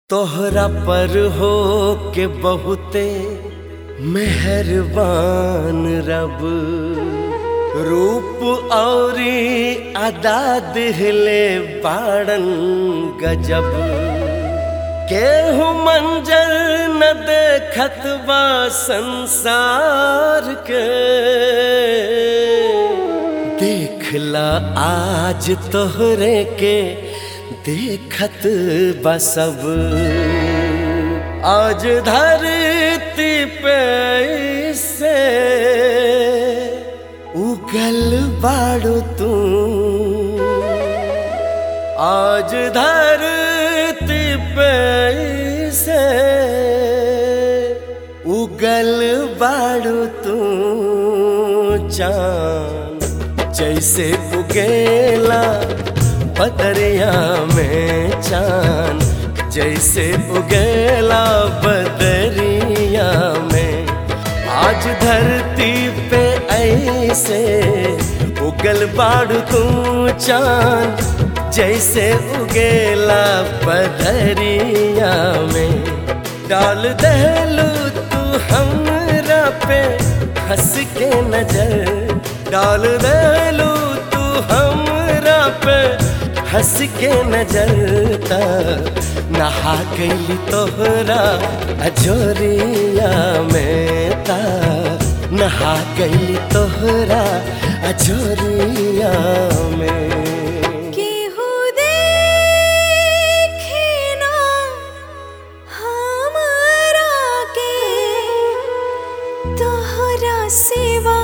तोहरा पर हो के बहुते मेहरबान रब रूप औरी अदा दिहले बाड़न गजब केहू मंजर न देखत बा संसार के देखला आज तोहरे के देखत बसब आज धरती पे से उगल बाड़ू तू आज धरती पे से उगल बाड़ू तू चांद जैसे उगेला बदरिया में चांद जैसे उगेला बदरिया में आज धरती पे ऐसे उगल बाड़ तू चांद जैसे उगेला बदरिया में डाल दहलू तू हमरा पे हंस के नजर डाल दहलू तू हमरा पे हंस के नजरता नहा गई तोहरा अजोरिया में ता नहा गई तोहरा अजोरिया में केहू देखे ना हमरा के तोहरा सिवा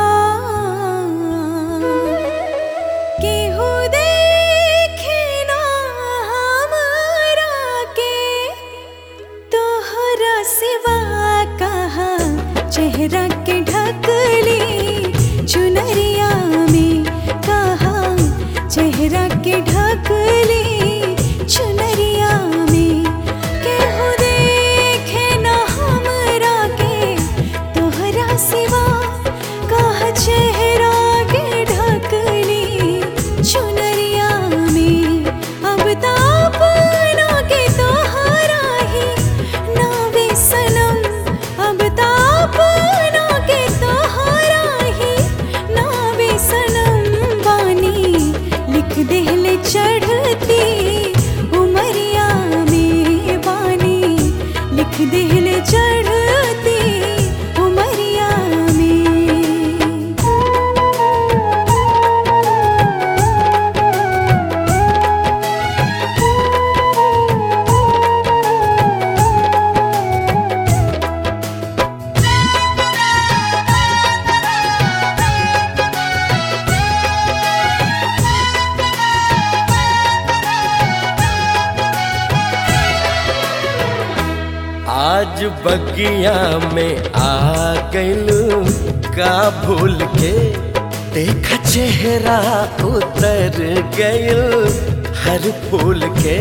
केहू देखे ना हमरा के तोहरा सिवा कहा चेहरा के ढकली चुनरिया में कहा चेहरा के ढकली चुनरिया में केहू देखे ना हमरा के तोहरा सिवा कहा चेहरा के ढकली चुनरिया में अब तापना के तोहरा ही नावे सनम अब तापना के तोहरा ही नावे सनम बानी लिख देहले चढ़ती उमरिया में बानी लिख देहले चढ़ती उमरिया में आज बगिया में आ गइलू का भूल के देख चेहरा उतर गइल हर फूल के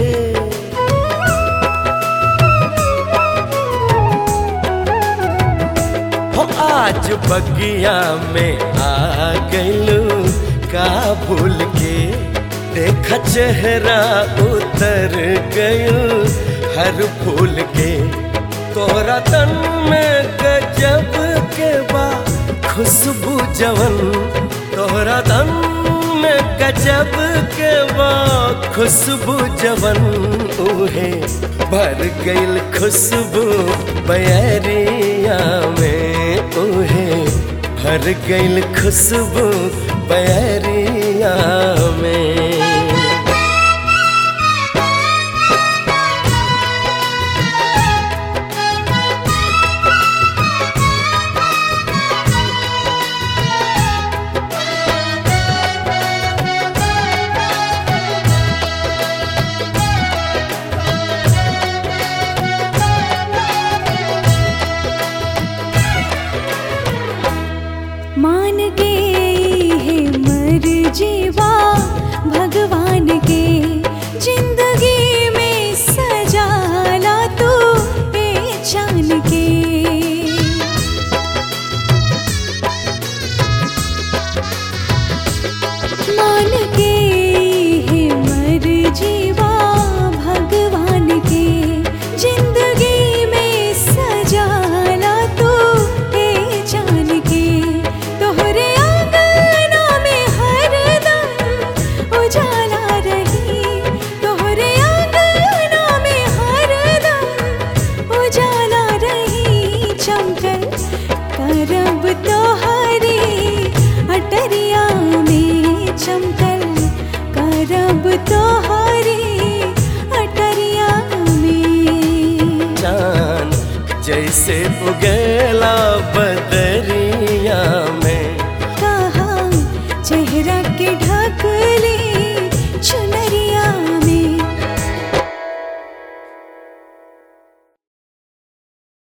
हो आज बगिया में आ गइलू का भूल के देख चेहरा उतर गइल हर फूल के तोरा तन में गजब के बा खुशबू जवन तोरा तन में गजब के बा खुशबू जवन उहे भर गइल खुशबू बयरिया में उहे भर गइल खुशबू बयरिया में मान के है मर जीवा उगेला